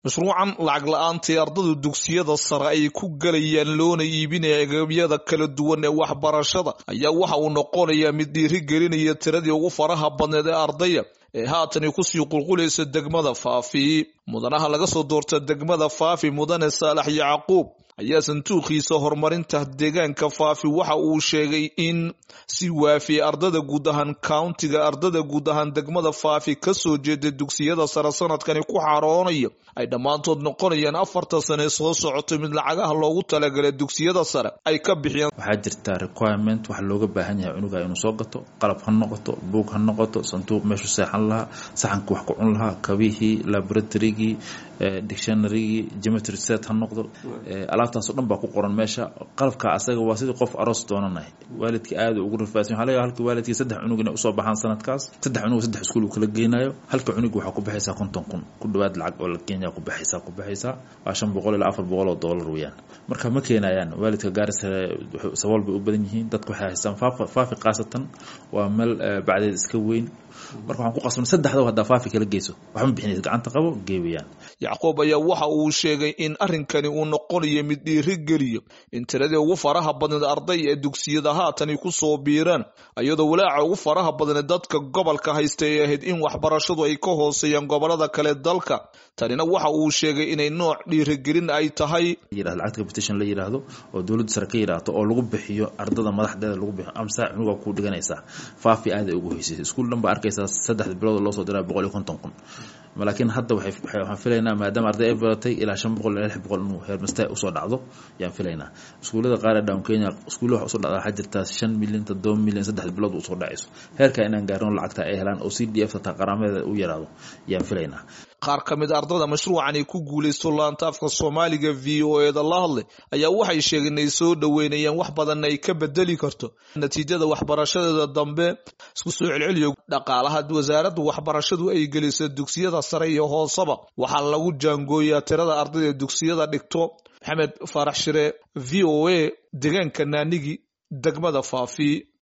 mashruucan lacag la-aantae ardada dugsiyada sare ay ku galayaan loona iibinaya agabyada kala duwan ee waxbarashada ayaa waxa uu noqonayaa mid dhiirigelinaya tiradii ugu faraha badneed ee ardaya ee haatani kusii qulqulaysa degmada faafi mudanaha laga soo doorta degmada faafi mudane saalax yacquub ayaa sanduuqiisa horumarinta deegaanka faafi waxa uu sheegay in si waafiya ardada guud ahaan countiga ardada guud ahaan degmada faafi kasoo jeeda dugsiyada sare sanadkani ku xaroonaya ay dhammaantood noqonayaan afarta sane soo socoto mid lacagaha loogu talagalay dugsiyada sare ay ka bixiyaan waxaa jirta requirement waxa looga baahan yahay cunuga inuu soo gato qalab ha noqoto buug ha noqoto sanduuq meeshu seexan lahaa saxanka wax ku cun lahaa kabihii laboratorygii dictionarygii geometry set ha noqdo alaabtaasoo dhan baa ku qoran meesha qalabka asaga waa sidii qof aroos doonanay waalidka aada ugu rafaadsan waxa laga halka waalidkii saddex cunug inay usoo baxaan sanadkaas saddex cunug saddex iskuul uu kala geynayo halka cunug waxaa ku baxaysaa konton kun ku dhawaad lacag oo la kenya ku baxaysaa ku baxaysaa waa shan boqol ilaa afar boqol oo doolar weeyaan marka ma keenayaan waalidka gaarisa sabool bay u badan yihiin dadka waxay haystaan faafi khaasatan waa meel bacdeed iska weyn marka waxaan ku qasban saddexdaba haddaa faafi kala geyso waxma bixinaysa gacanta qabo geewayaan yacquub ayaa waxa uu sheegay in arrinkani uu noqonayo mid dhiirigeliyo in tiradii ugu faraha badneed arday ee dugsiyada haatani ku soo biiraan iyadoo walaaca ugu faraha badneed dadka gobolka haysta ay ahayd in waxbarashadu ay ka hooseeyaan gobolada kale dalka tanina waxa uu sheegay inay nooc dhiirigelin ay tahay lacagta competition la yidhaahdo oo dowladda sare ka yidhaahdo oo lagu bixiyo ardada madaxdeeda lagu bixiyo amsa cunuga ku dhiganaysaa faafi aaday ugu hoysaysa iskuul dhan baa arkaysaa saddexda bilood loo soo diraa boqol iyo konton kun laakiin hadda waxaan filaynaa maadaama arday ay badatay ilaa shan boqol ilaa lix boqol inuu heermasta usoo dhacdo yaan filaynaa iskuullada qaar ee down kenya iskuulla waxa usoo dhacda waxaa jirtaa shan milyan toddoba milyan saddex bilood usoo dhacayso heerkaa inaan gaarino lacagta ay helaan oo c d f taa qaraameeda u yaraado yaan filaynaa qaar ka mid ardada mashruucan ay ku guulaysto laanta afka soomaaliga v o eda la hadlay ayaa waxay sheegeen inay soo dhoweynayaan wax badanna ay ka bedeli karto natiijada waxbarashadeeda dambe isku soo celceliyo dhaqaalaha wasaaradda waxbarashadu ay geliso dugsiyada sare iyo hooseba waxaa lagu jaangooyaa tirada ardayda dugsiyada dhigto maxamed faarax shire v o a deegaanka naanigi degmada faafi